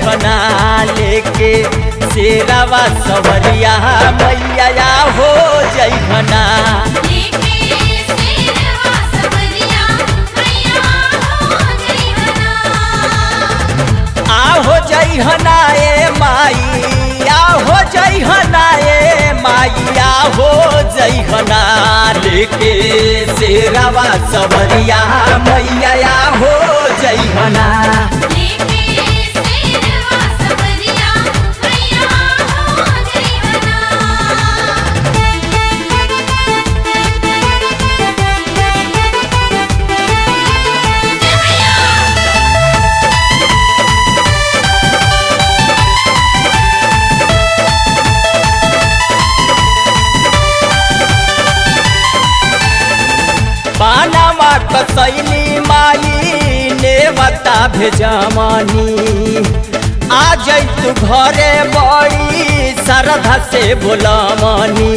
जैखना लेके शेरावा सवरिया मैया हो जैखना लेके शेरवा सवरिया मैया हो जइहना आहो जैहना ए माई आहो जैहना ए माई आहो जैहना लेके शेरावा सवरिया मैया हो जैहना लेके शेरवा सवरिया मैया हो जइहना पानामा कसैली माई ने बता भेजमनी आ जैतु घरे बड़ी श्रद्धा से बोलमनी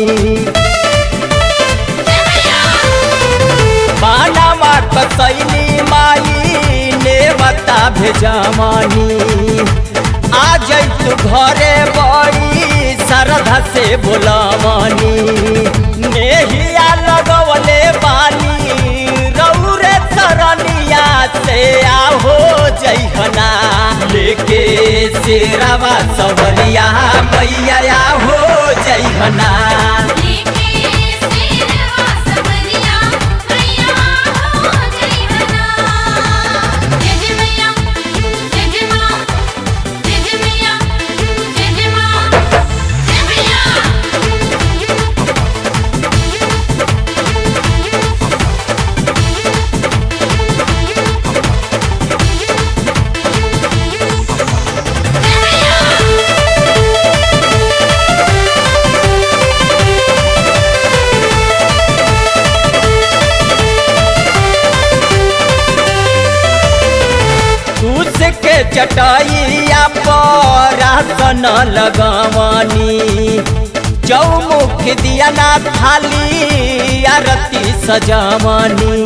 पानामा कसैली माई ने बता भेजमनी आ जैतु घरे बड़ी श्रद्धा से बोलमनी नेहिया लगवले बानी रौरे सरनिया से आहो जैहना लेके शेरावा सवरिया मैया हो जैहना लेके शेरवा सवरिया मैया हो जइहना जय जय मैया जय जय मां जय जय मैया जय जय मां जय मैया दूस के चटाइया पर आसन लगवनी चौमुख दिया ना थाली आरती सजवनी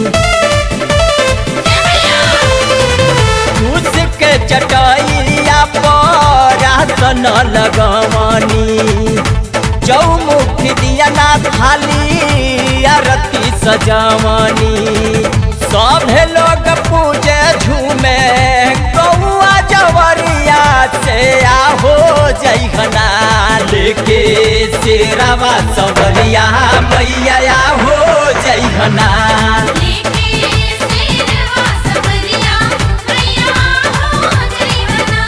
दूस के चटाइया पर आसन लगवनी चौमुख दिया ना थाली आरती सजवनी सभे लोग पूजे झूमे कौआ जवरिया से आहो जैहना लेके शेरावा सवरिया मैया हो जैहना लेके शेरवा सवरिया मैया हो जइहना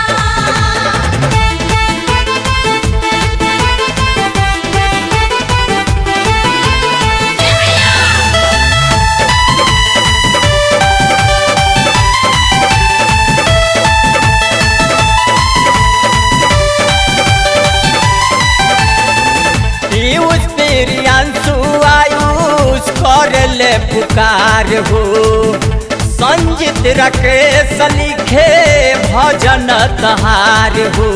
पीयूष प्रियांशु आयुष कर ले पुकार हो संजित राकेश लिखे भजन तहार हो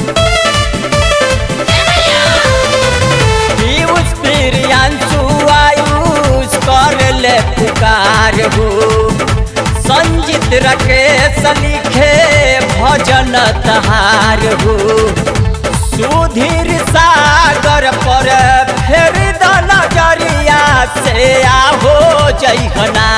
पीयूष प्रियांशु आयुष कर ले पुकार हो संजित राकेश लिखे भजन तहार हो सुधीर सागर पर फेर द नजरिया से आहो जैहना